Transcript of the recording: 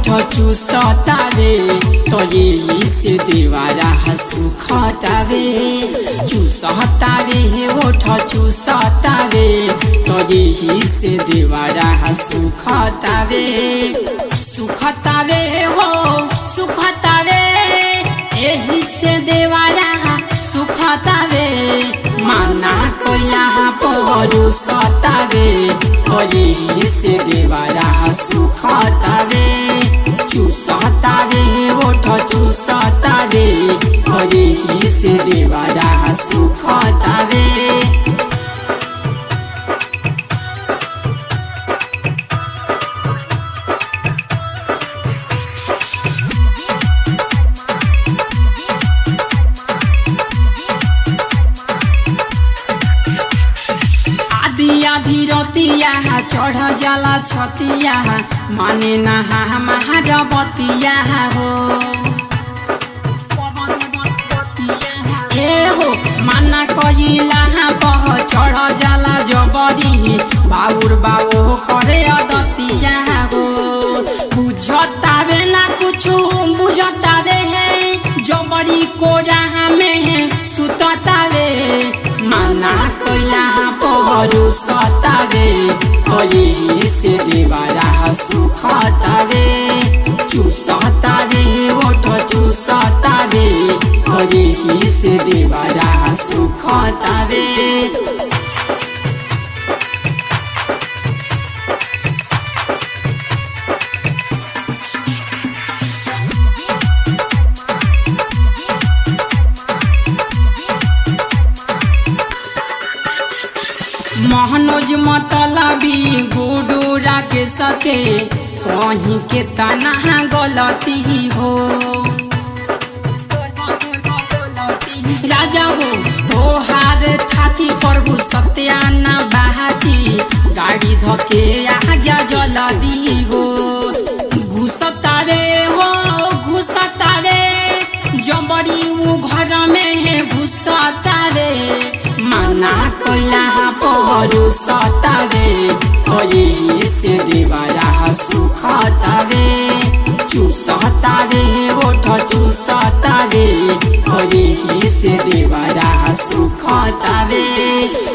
ओठ चूसतावे तो यही से देवारा सुखतावे चूसतावे ओठ चूसतावे तो यही से देवारा सुखतावे सुखतावे हो सुखतावे यही से देवारा सुखतावे माना कोइला पहरू सतावे यही से देवारा सुखतावे चूसतावे ओठ चूसतावे यही से देवारा सुखतावे आदिया धीरतिया चढ़ जाला छतिया माने नहा महारबतिया हो ए हो माना कहिला बह चढ़ जाला जबरी बाउर बाओ करे अदतिया हो बुझतावे ना कुछ बुझतावे है जबरी कोरा में सुततावे माना कोइला पहरू सतावे यही से देवारा सुखतावे चूसतावे ओठ चूसतावे यही से देवारा सुखतावे महनोज मतलबी गुडूरा के सके कहीं के तना गलती हो राजा हो तोहार थाती प्रभु सत्याना बाजी गाड़ी धके आजा जलदी हो घुसतारे हो घुसतारे जबरी उ घर में है घुसतारे माना कोइला पहरू सतावे यही से देवारा सुखतावे चूसतावे ओठ चूसतावे यही से देवारा सुखतावे